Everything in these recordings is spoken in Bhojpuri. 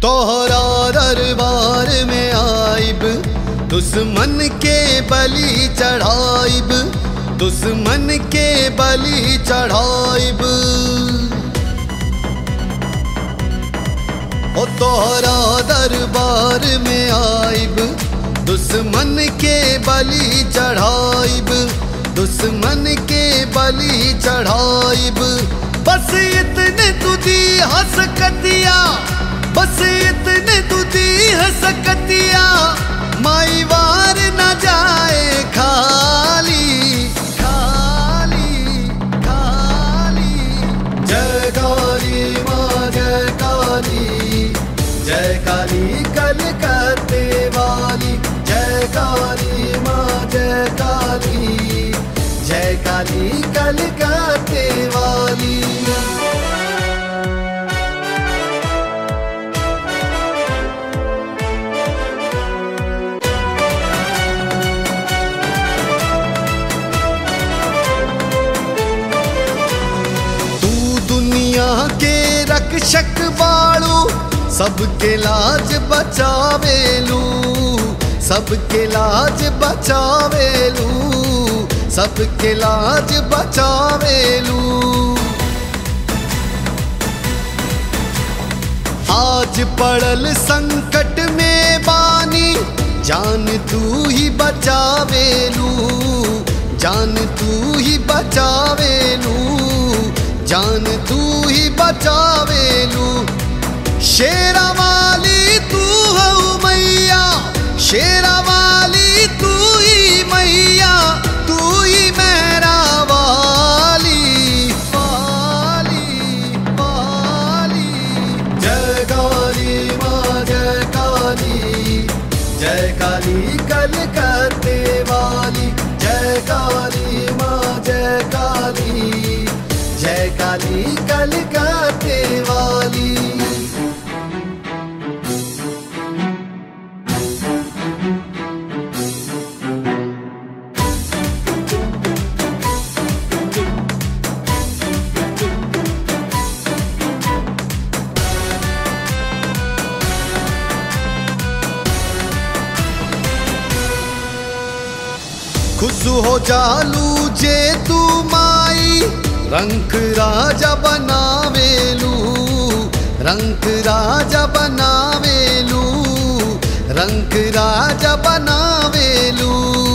तोहरा दरबार में आइब दुश्मन के बलि चढ़ाइब दुश्मन के बलि चढ़ाइब ओ तोहरा दरबार में आइब दुश्मन के बलि चढ़ाइब दुश्मन के बलि चढ़ाइब बस इतने तुझी हंसकतिया बस इतने तुझी हंसकतिया माई वार न जाए खाली खाली खाली जय काली माँ जय काली जय काली कलकत्ते वाली जय काली माँ जय काली जय काली कलकत्ते वाली तू दुनिया के रक्षक बाड़ू सबके लाज बचावेलू सबके लाज बचावेलू सबके लाज बचावेलू आज पड़ल संकट में बानी जान तू ही बचावेलू जान तू ही बचावेलू जान तू ही बचावेलू शेरा वाली तू हो मैया शेरा वाली तू ही मैया तू ही मेरा वाली वाली वाली जय काली माँ जय काली जय काली कलकत्ते वाली जय काली माँ जय काली जय काली कलकत्ते वाली खुश हो जालू जे तू माई रंग राजा बनावेलू रंग राजा बनावेलू रंग राजा बनावेलू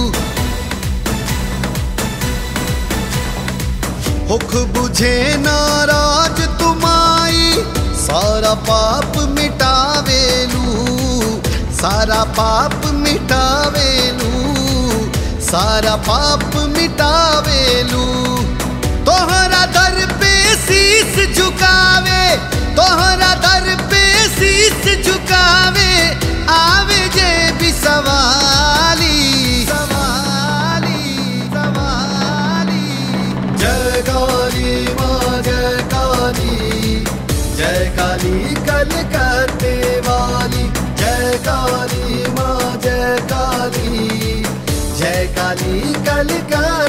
हुक बुझे नाराज तुमाई सारा पाप मिटावेलू सारा पाप मिटावेलू सारा पाप मिटावेलू तोहरा दर पे शीस झुकावे तोहरा दर पे शीस झुकावे आवे जे भी सवाली सवाली सवाली जय काली माँ जय काली जय काली कलकत्ते वाली जय काली माँ जय काली जय काली कलकत्ते